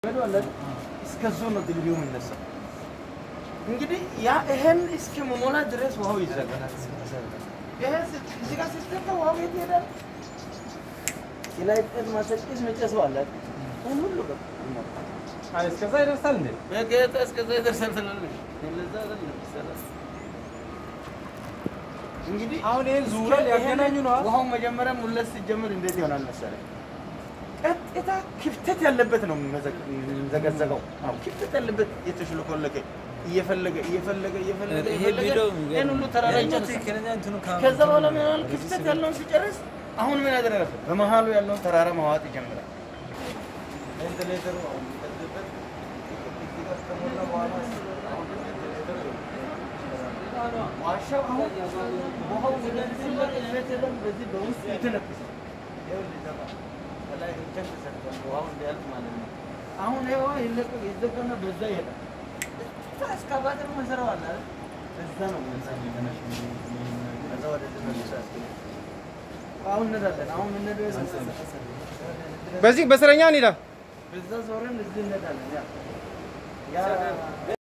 እስከዙ ነው ድልድዩ የሚነሳው። እንግዲህ ያ ይሄን እስከ መሞላ ድረስ ውሃው ይዘጋል። ይሄ እዚህ ጋር ስትገባ ውሃው የት ይሄዳል? ላይ ጤት ማሰጭስ መጨሰው አለ ይህን ሁሉ በቃ ይሞላል። አይ እስከዛ ይደርሳል እንዴ? በጌታ እስከዛ ይደርሳል ትላለች። ለዛ አይደለም ይሰራል። እንግዲህ አሁን ይሄን ዙሪያ ሊያገናኙ ነው። ውሃው መጀመሪያ ሙለት ሲጀምር እንዴት ይሆናል መሰለህ? ቀጥታ ክፍተት ያለበት ነው የሚዘገዘገው። አዎ ክፍተት ያለበት የተሽለኮለከ እየፈለገ እየፈለገ እየፈለገ ይሄ እየፈለገ ቪዲዮ ይሄን ሁሉ ተራራ ይጨርሳል። ትክክለኛ እንትኑ ከዛ በኋላ ምን ይሆናል? ክፍተት ያለውን ሲጨርስ አሁን ምን ያደረገ በመሀሉ ያለውን ተራራ ማዋጥ ይጀምራል። ቬንቲሌተሩ አሁን የሚቀጥልበት እዚህ ጋር ከሞላ በኋላ አሁን ቬንቲሌተሩ ዋሻው አሁን ውሃው ወደዚህ ሲመጣ ቤት የለም። በዚህ በውስጥ ይተነፍሳል። ይኸውልህ እዛ ጋር ከላይ እንጨት ተሰርቷል፣ ውሃው እንዲያልፍ ማለት ነው። አሁን ይሄ ውሃ ይለቀቅ ይዘጋና በዛ ይሄዳል። እዛ እስካቫተር መሰራው አለ አይደል? እዛ ነው እዛ የሚመነሽ ከዛ ወደዚህ መልሶ ያስገባል። አሁን እንሄዳለን። አሁን የምንሄደው የት መሰለህ? በዚህ በስረኛ እንሂዳ። በዛ ዞረን እዚህ እንሄዳለን። ያ ያ